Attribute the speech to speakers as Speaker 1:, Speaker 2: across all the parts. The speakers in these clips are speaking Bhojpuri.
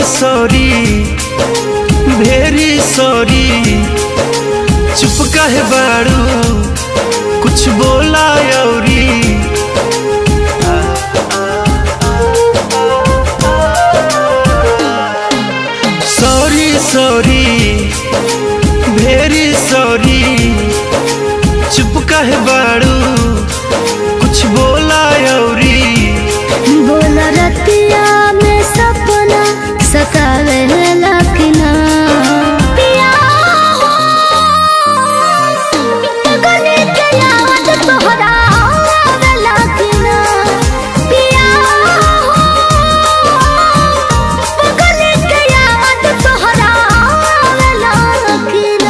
Speaker 1: सॉरी भेरी सॉरी चुप कहे बाड़ू कुछ बोला अउरी सॉरी सॉरी भेरी सॉरी चुप कहे बाड़ू कुछ बोला अउरी
Speaker 2: बोल रतिया में सपना सतावे लखना पिया हो गले के याद तोहरा आवे लखना पिया हो गले के याद तोहरा आवे लखना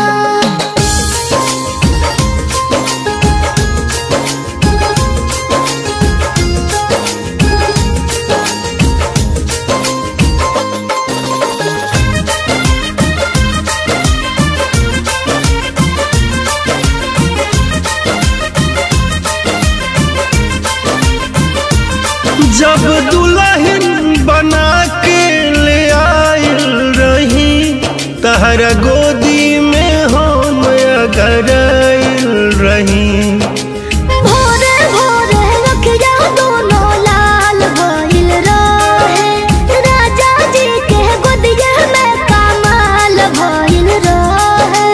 Speaker 1: जब दुल्हन बना के ले आयल रही तहरा गोदी में हम अगर आयल रही
Speaker 2: भोरे भोरे रखिया दोनों लाल भइल रहे राजा जी के गोदिया में कमाल भइल रहे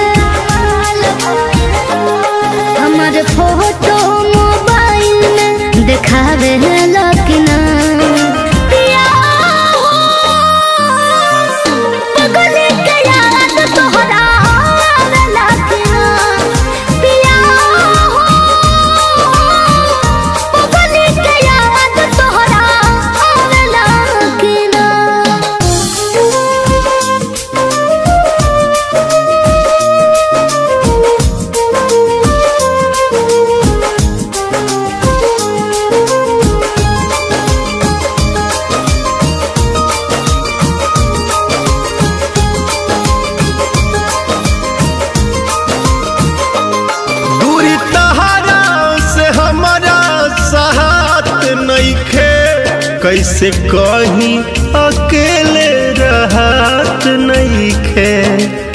Speaker 2: हमर फोटो मोबाइल में देखावे लकिना पिया हो गले के याद तोहरा आवे लकिना पिया हो गले के याद तोहरा आवे लकिना
Speaker 1: दूरी तहरा से हमारा साथ नइखे कैसे कहीं अकेले रहत नइखे